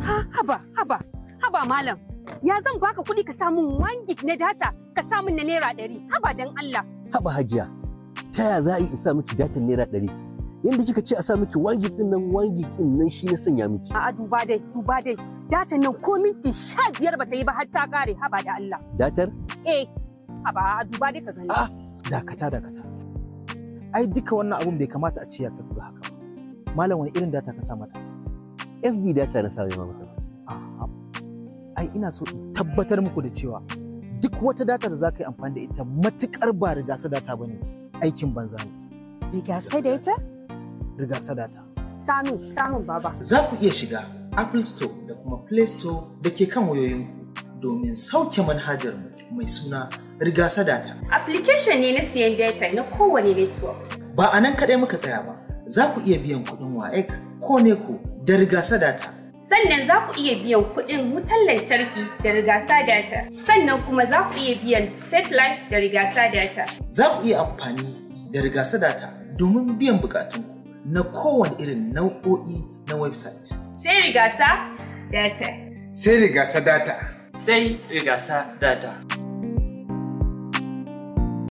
Ha, haba, haba, haba malam. Ya zan baka kuɗi ka samun 1 gig na data ka samun na naira ɗari. Haba dan Allah. Haba hajiya, ta ya za a yi in sa miki datan naira ɗari? Yanda kika ce a sa miki 1 gig ɗin nan 1 gig ɗin nan shi na sanya miki. A'a duba dai, duba dai. Datan nan ko minti sha biyar bata yi ba har ta kare. Haba da Allah. Datar? Eh, haba a duba dai ka gani. A'a, dakata dakata. Ai duka wannan abun bai kamata a ce ya tafi haka ba. Malam wani irin data ka sa mata? SD data na sa mai mata. A'a. Ai ina so in tabbatar muku da cewa duk wata data da za ka yi amfani da ita matukar ba rigasa data ba ne aikin banza ne. Riga sai da ita? Rigasa data. Samun, samun baba. Za ku iya shiga Apple Store da kuma Play Store da ke kan wayoyinku domin sauke manhajar mu mai suna Rigasa Data. Application ne na siyan data na kowane network. Ba a nan kaɗai muka tsaya ba, za ku iya biyan kuɗin WAEC ko NECO da Rigasa Data. Sannan za ku iya biyan kuɗin wutar lantarki da rigasa data. Sannan kuma za ku iya biyan satellite da rigasa data. Za ku iya amfani da Rigasa Data domin biyan bukatunku na kowane irin nau'o'i na website. Sai rigasa data. Sai rigasa data. Sai rigasa data.